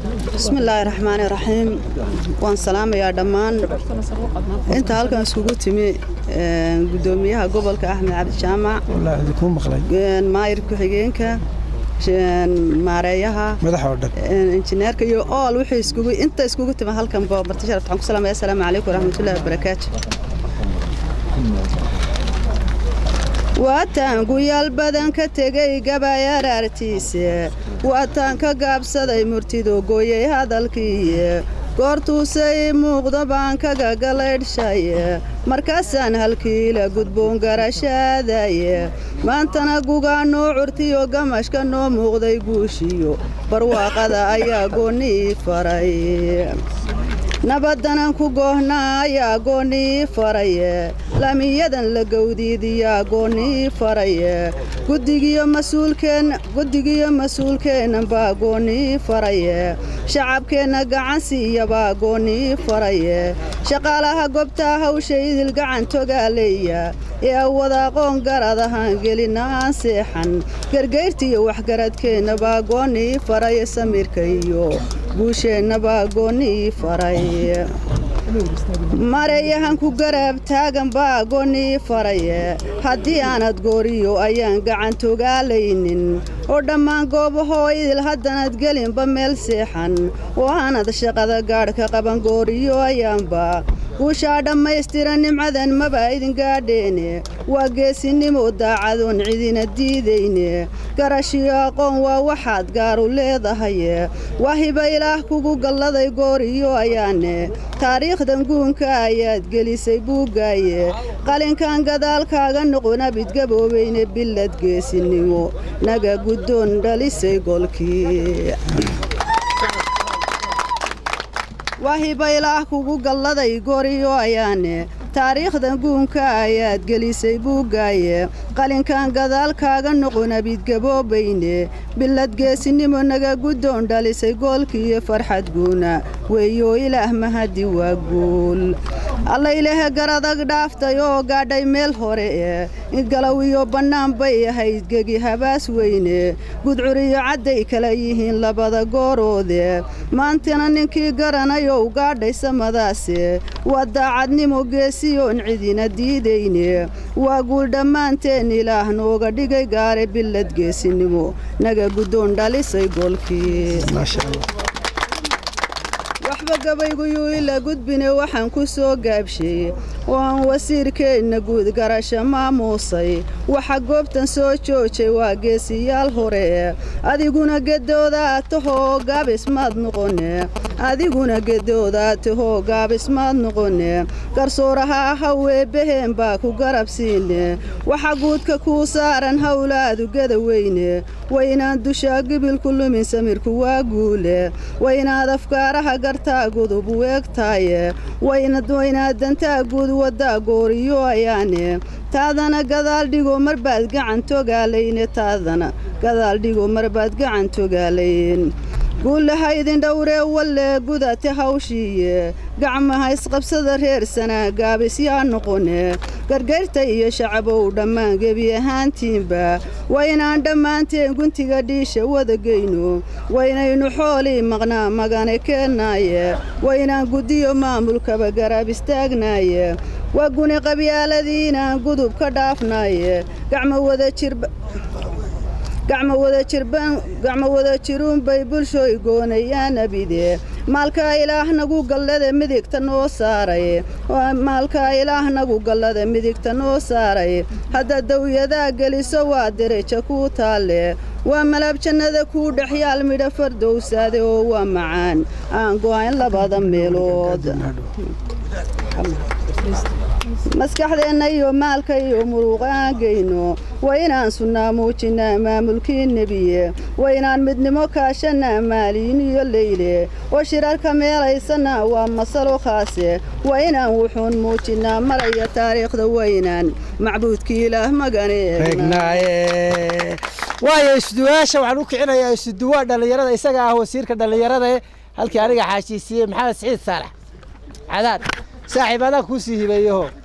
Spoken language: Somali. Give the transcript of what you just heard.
bismillaahi raxmaani raxiim waan salaamayaa dhammaan inta halkan iskugu timi gudoomiyaha gobolka axmed cabdi jaamac maayir ku-xigeenka maareeyaha injineerka iyo ool wixii iskugu inta iskugu timi halkan marti sharaf waxaan ku salaamaya assalaamu calaykum waraxmatullahi wabarakaatu waataan guyaal badan ka tegay gabay araartiise waataan ka gaabsaday murtido gooyey hadalkiiye goortuusay muuqdo baan kaga galaydhshaye markaasaan halkiila gudboon garashaadaye maantana gugaa noo curtiyo gamashka noo muuqday guushiyo barwaaqada ayaa goonnii faray nabadanan ku goohnaa ayaa goonnii faraye lamiyadan la gowdiidiyaa goonnii faraye guddigiyo mas-uulkeennan baa goonnii faraye shacabkeenna gacan siiyabaa goonnii faraye shaqaalaha gobtaa hawsha idil gacan togaaleeya ee awada aqoon garad ahaan gelina aan seexan gargayrtiiyo waxgaradkeenna baa goonnii faraye samirka iyo guusheenna baa goonnii faray mareeyahan ku garaab taagan baa goonnii faraye haddii aanad gooriyo ayaan gacan togaalaynin oo dhammaan goobahoo idil haddanad gelinba meel seexan oo aanad shaqada gaadhka qaban gooriyo ayaanba guushaa dhammaystiran nimcadan maba idin gaadheene waa geesinimo daacadoon cidina diidayne garashiyo aqoon waa waxaad gaaru leedahaye waa hiba ilaah kugu galladay gooriyo ayaane taariikhdan guunka ayaad gelisay buuggaaye qalinkan gadaalkaaga noqona bidgaboobayne billad geesinimo naga guddoon dhalisay golkii waa hiba ilaah kugu galladay gooriyo ayaane taariikhdan guunka ayaad gelisay buuggaaye qalinkan gadaalkaaga noqona bidgaboobayne billad geesinimo naga guddoon dhalisay goolkiiyo farxad guuna weeyoo ilaah mahadi waa guul allaylehe garadag dhaaftay oo gaadhay meel hore ee galow iyo bannaan bay ahayd gegi habaas weyne gudcuriyo cadday kala yihiin labada gooroode maantana ninkii garanayow gaadhay samadaase waa daacadnimo geesiyoon cidina diidayne waa guul dhammaanteen ilaah nooga dhigay gaare billad geesinimo naga guddoon dhalisay goolkii waxba gabayguyuu ila gudbine waxaan ku soo gaabshay oo aan wasiirkeenna guud garasho maamuusay waxa goobtan soo joojay waa geesiyaal hore adiguna gedoodaa tahoo gaabismaad noqone adiguna gedoodaa tahoo gaabismaad noqone garsooraha ahaw eebbaheen baa ku garabsiine waxa guudka kuu saaran howlaadu geda weyne waynaan dushaa gibilku lumin samirku waa guule waynaad afkaaraha gartaa gudub u eegtaaye waynaad dantaa guud waddaa gooriyo ayaane taadana gadaal dhigo marbaad gacan togaalayne taadana gadaal dhigo marbaad gacan togaalayn guulaha idin dhowree wallee gudate hawshiiye gacmaha isqabsada reer sanaa gaabisyaa noqone gargayrta iyo shacabow dhammaan gebi ahaantiinba waynaan dhammaanteen guntiga dhiisha wadageyno waynaynu xoolii maqnaa magane keennaaye waynaan guddiyo maamulkaba garaab istaagnaaye waa guni qabyaaladiinaan gudub ka dhaafnaaye gacmo wada jirba gacmo wada jiruunbay bulshooy goonayaan abide maalkaa ilaah nagu gallada midigta noo saaray maalkaa ilaah nagu gallada midigta noo saaray hadda dawyadaa geliso waa dereja kuu taalle waa malaab jannada kuu dhexyaal midha fardowsaade oo waa macaan aan go'ayn labada meelood maskaxdeenna iyo maalka iyo muruuqa aan geyno waa inaan sunnaa muujinnaa maamulkii nebiye waa inaan midnimo kaashannaa maaliin iyo leyle oo shirarka meelaysannaa waa masalo khaase waa inaan wuxuun muujinnaa maraya taariikhda waynaan macbuudkii ilaah maganeegnaaye waayo isduwaasha waxaan u kicinayaa isduwaa dhallinyarada isaga ah wasiirka dhallinyarada halkii aniga xaashiisiiyey maxamed siciid saalax cadaad saaxiib adaan kuu sii hibeeyaho